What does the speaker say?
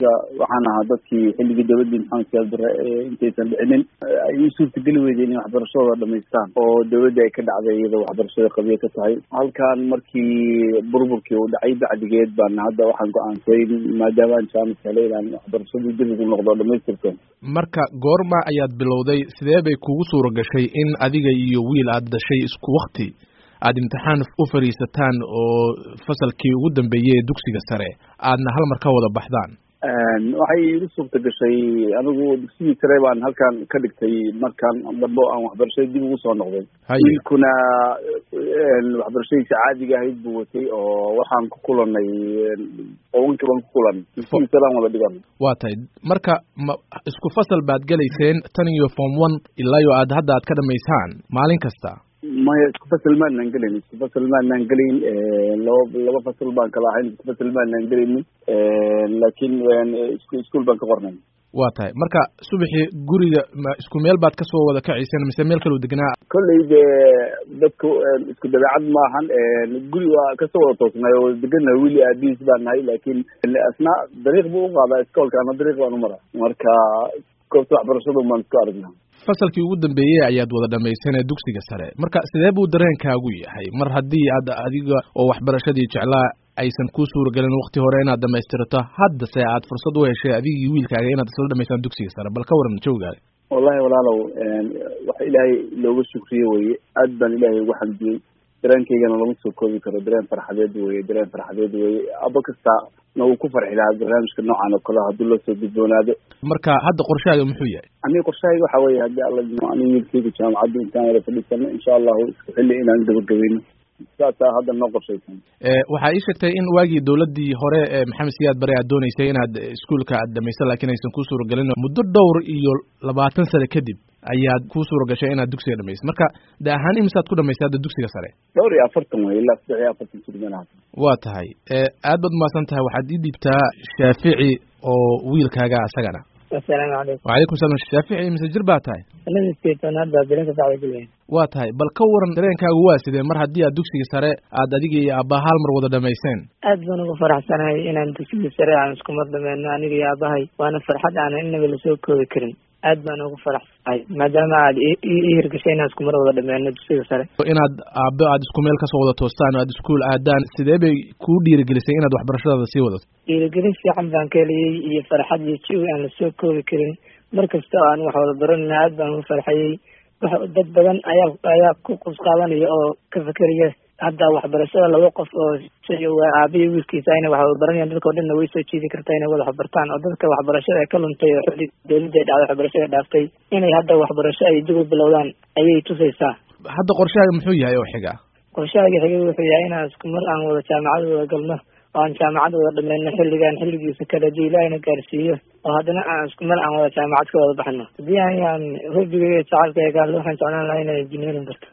aniga waxaan ahaa dadkii xilligii dowladdii maxamed siyaad bare intaysan dhicinin ay u suurtageli weydeen in waxbarashadooda dhamaystaan oo dowladda ay ka dhacday iyadoo waxbarashada qabiya ka tahay halkan markii burburkii uu dhacay bacdigeed baan hadda waxaan go-aansay maadaama aan jaamis helay inaan waxbarashadii dib ugu noqdo dhamaystirto marka goorma ayaad bilowday sidee bay kugu suura gashay in adiga iyo wiil aad dhashay isku wakti aada imtixaan u fadhiisataan oo fasalkii ugu dambeeyey ee dugsiga sare aadna hal mar ka wada baxdaan waxay igu suurta gashay anigu dugsigii sare baan halkan ka dhigtay markaan dambe aan waxbarashada dib ugu soo noqday wiilkuna waxbarashadiisa caadiga ahayd buu watay oo waxaan ku kulanay qowankii baan ku kulanay dugsigii sare aan wada dhigan waa tahay marka ma isku fasal baad gelayseen tan iyo form one ilaa yo aad hadda aad ka dhamaysaan maalin kasta maya isku fasal maanaan gelayn isku fasal maanaan gelayn laba laba fasal baan kala ahayn isku fasal maanaan gelaynin laakiin iskuol baan ka qornay waa tahay marka subaxii guriga ma isku meel baad kasoo wada kacayseen mise meel kaloo degnaa kolley de dadku isku dabeecad maahan guri waa kasoo wada toosnay oo degana wili aabihiis baan nahay laakiin asna dariiq buu uqaadaa iskoolka ama dariiq baan umara marka goobta waxbarashadu baan isku aragnaa fasalkii ugu dambeeyey ayaad wada dhamayseen ee dugsiga sare marka sidee buu dareenkaagu yahay mar haddii aad adiga oo waxbarashadii jeclaa aysan kuu suuragelin wakti hore inaad dhamaystirato haddase aad fursad u heshay adigii wiilkaaga inaad isla dhamaystaan dugsiga sare bal ka waran jawgaaga wallahi walaalow waxa ilaahay looga shukriye weye aad baan ilaahay ugu xamdiyey dareenkaygana lama soo koobi karo dareen farxadeed weye dareen farxadeed weye aba kasta na uu ku farxi lahaa barnaamijka noocan oo kale haddii loo soo gudboonaado marka hadda qorshahaaga muxuu yahay aniga qorshahayga waxa weye haddii alla aniga wiilkayga jaamacadda intaan wada fadhiisano insha allahu isku xilli inaan gabagabayno saasaa hadda noo qorshaysan waxaa ii sheegtay in waagii dowladdii hore ee maxamed siyaad bare aad dooneysay inaad iskuolka aad dhamayso laakiin aysan kuu suuragelin muddo dhowr iyo labaatan sane kadib ayaad kuu suura gashay inaad dugsiga dhamaysid marka de ahaan imisaad ku dhamaysay hadda dugsiga sare dhowr iyo afartan wey ilaa saddex iyo afartan jirmana waa tahay aad baad umahadsan tahay waxaad ii dhiibtaa shaafici oo wiilkaaga asagana asalaamu calaykum wacalaykum salam shaafici mise jir baa tahay sanadii sideetanaad baa bilinka sacda gelaya waa tahay bal ka waran dareenkaagu waa sidee mar haddii aad dugsiga sare aad adiga iyo aabbaha hal mar wada dhamayseen aad baan ugu faraxsanahay inaan dugsigii sare aan isku mar dhameyno aniga iyo aabahay waana farxad aanan inaba lasoo koobi karin aad baan ugu faraxsanahay maadaama aad ii hirgashay inaan isku mar wada dhameyno dugsiga sare inaad aabbo aad isku meel kasoo wada toostaan o aad iskuol aadaan sidee bay kuu dhiirigelisay inaad waxbarashadaada sii wadato dhiirigelin fiican baan ka heliyey iyo farxad iyo jawi aan lasoo koobi karin mar kasta oo aan wax wada baranayna aad baan ugu farxayey dad badan ayaa ayaa ku qusqaabanaya oo ka fekeraya hadda waxbarashada laba qof oo aabiya wiilkiisa inay wax wada baranayaan dadka o dhanna way soo jiidi kartaa inay wada waxbartaan oo dadka waxbarashada ay ka luntay oo xilli dawladda ay dhacday waxbarashada dhaaftay inay hadda waxbarasho ay dib u bilowdaan ayay tusaysaa hadda qorshahaaga muxuu yahay oo xiga qorshahaaga xiga wuxuu yahay inaan isku mar aan wada jaamacad wada galno oo aan jaamacad wada dhameyno xilligaan xilligiisa kale hadii ilaahina gaarsiiyo oo haddana aan isku mar aan wada jaamacad ka wada baxno haddii ayaan hobigay jacalka eegaan waxaan jeclaan lahaa inaan engineering barto